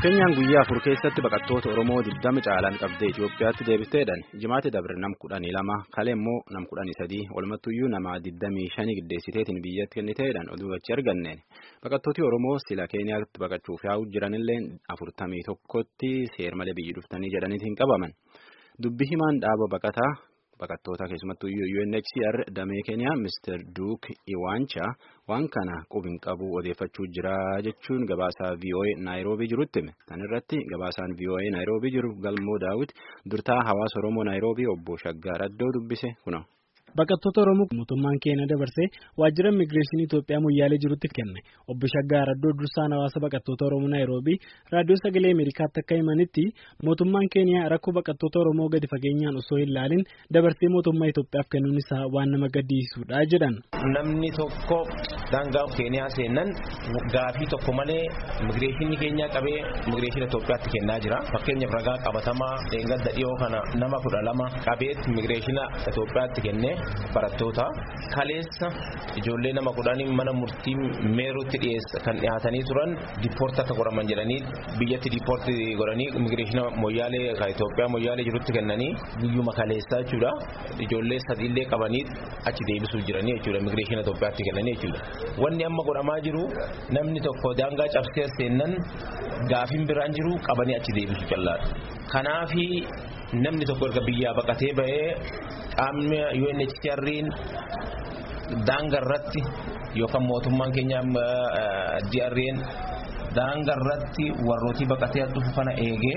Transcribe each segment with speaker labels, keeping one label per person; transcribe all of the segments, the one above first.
Speaker 1: Keenyaan guyyaa afur keessatti baqattoota Oromoo 20 caalaan qabdee Itoophiyaatti deebisteedhaan jimaatti dabre nam kudhanii lama kalee immoo nam kudhanii sadii walumattuyyuu nama 25 giddeessiteetiin biyyatti kenniteedhaan oduu achi arganneen baqattooti Oromoo sila Keeniyaatti baqachuuf yaa'u jiranillee 41tti seermalee biyyi dhuftanii jedhaniitiin qabaman dubbi himaan dhaaba baqataa. Baqattoota keessumattuu UNHCR damee Keeniyaa Mr. Duuk Iwaanchaa waan kana qubin qabu odeeffachuu jira jechuun gabaasaa VOA Naayiroobii jirutti hime. Kan irratti gabaasaan VOA Naayiroobii jiru Galmoo Daawit durtaa hawaasa Oromoo Naayiroobii obbo Shaggaar Addoo dubbise kuna.
Speaker 2: Baqattoota Oromoo mootummaan keenya dabarsee waajjira immigireeshinii Itoophiyaa Moyyaalee jirutti kenne obbo Shaggaar Addoo dursaan hawaasa baqattoota Oromoo Naayiroobii raadiyoo sagalee Ameerikaatti akka himanitti mootummaan keenya rakkoo baqattoota Oromoo gadi fageenyaan osoo hin ilaalin dabarsee mootummaa Itoophiyaaf kennuun isaa waan nama gaddisiisudha jedhan.
Speaker 3: Namni tokko daangaa Keeniyaa seennan gaafii tokko malee immigireeshinii keenya qabee immigireeshina Itoophiyaatti kennaa jira. Fakkeenyaaf ragaa qabatamaa eeggadda dhiyoo kana nama kudha lama qabee immigireeshina Itoophiyaatti kennee. barattoota kaleessa ijoollee nama kudhanii mana murtii meeruutti dhiyeessa kan dhiyaatanii turan diippoorti akka godhaman jedhanii biyyatti diippoorti godhanii immigireeshina moyyaalee kan Itoophiyaa moyyaalee jirutti kennanii guyyuma kaleessaa jechuudha ijoollee sadiillee qabanii achi deebisuu jiranii jechuudha immigireeshina Itoophiyaatti kennanii jechuudha wanni amma godhamaa jiru namni tokko daangaa cabsee seennan gaafiin biraan jiru qabanii achi deebisuu callaadha kanaafi namni tokko erga biyyaa baqatee bahee qaamni UNHCR'n daangaa irratti yookaan mootummaan keenya DR'n daangaa irratti warrooti baqatee dhufu kana eegee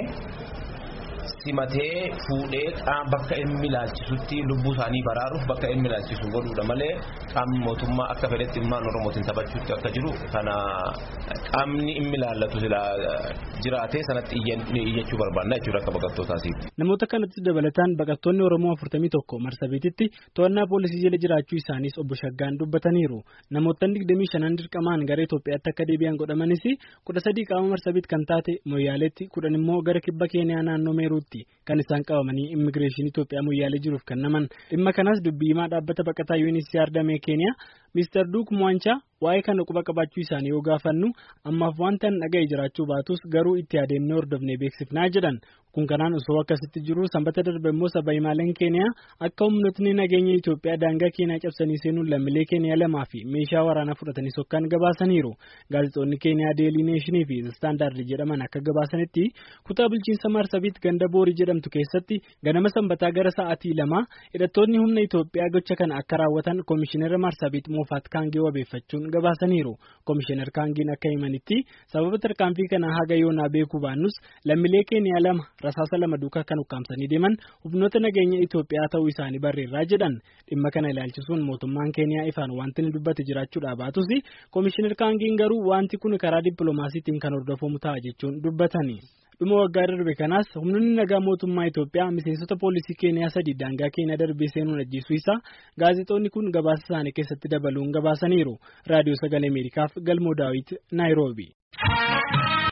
Speaker 3: simatee fuudhee qaama bakka inni ilaalchisutti lubbuu isaanii baraaruuf bakka inni ilaalchisu godhuudha malee qaamni mootummaa akka fedhetti ilmaan oromootiin taphachuutti akka jiru kana qaamni inni ilaallatu jiraatee sanatti iyyachuu barbaanna jechuudha akka baqattootaasiiti.
Speaker 2: Namoota kanatti dabalataan baqattoonni Oromoo 41 Marsabiititti to'annaa poolisii jala jiraachuu isaaniis obbo Shaggaan dubbataniiru. Namoota 25 dirqamaan gara Itoophiyaatti akka deebi'an godhamanis 13 qaama Marsabiit kan taate Moyyaaleetti 10 immoo gara kibba Keeniyaa naannoo Meeruutti kan isaan qabamanii immigireeshinii Itoophiyaa Moyyaalee jiruuf kennaman. Dhimma kanas dubbii himaa dhaabbata baqataa UNHCR damee Keeniyaa Mr. Duuk Mwaanchaa waa'ee kana quba qabaachuu isaanii yoo gaafannu ammaaf wanta hin dhaga'e jiraachuu baatus garuu itti adeemnee hordofnee beeksifnaa jedhan kun kanaan osoo akkasitti jiru sanbata darbe immoo saba himaaleen keeniyaa akka humnootni nageenya Itoophiyaa daangaa keeniyaa cabsanii seenuun lammiilee keeniyaa lamaa fi meeshaa waraanaa fudhatanii sokkaan gabaasaniiru gaazexoonni keeniyaa deelii neeshinii fi istaandaardi jedhaman akka gabaasanitti kutaa bulchiinsa marsabiit ganda boorii jedhamtu keessatti ganama sanbataa gara sa'aatii lama hidhattoonni humna Itoophiyaa gocha kana akka raawwatan koomishinara marsabiit moofaat kaangee wabeeffachuun gabaasaniiru koomishinar kaangiin akka himanitti sababa tarkaanfii kanaa haga yoonaa beekuu baannus lammiilee keeniyaa lama rasaasa lama duukaa kan ukkaamsanii deeman humnoota nageenya Itoophiyaa ta'uu isaanii barreerraa jedhan dhimma kana ilaalchisuun mootummaan keeniyaa ifaan wanti ni dubbate jiraachuudha baatus koomishinar kaangiin garuu wanti kun karaa dippiloomaasiitiin kan hordofamu ta'a jechuun dubbatani. dhuma waggaa darbe kanaas humnoonni nagaa mootummaa Itoophiyaa miseensota poolisii keeniyaa sadii daangaa keeniyaa darbee seenuun ajjeesuu isaa gaazexoonni kun gabaasa isaanii keessatti dabaluun gabaasaniiru raadiyoo sagalee ameerikaaf galmoo daawit naayiroobi.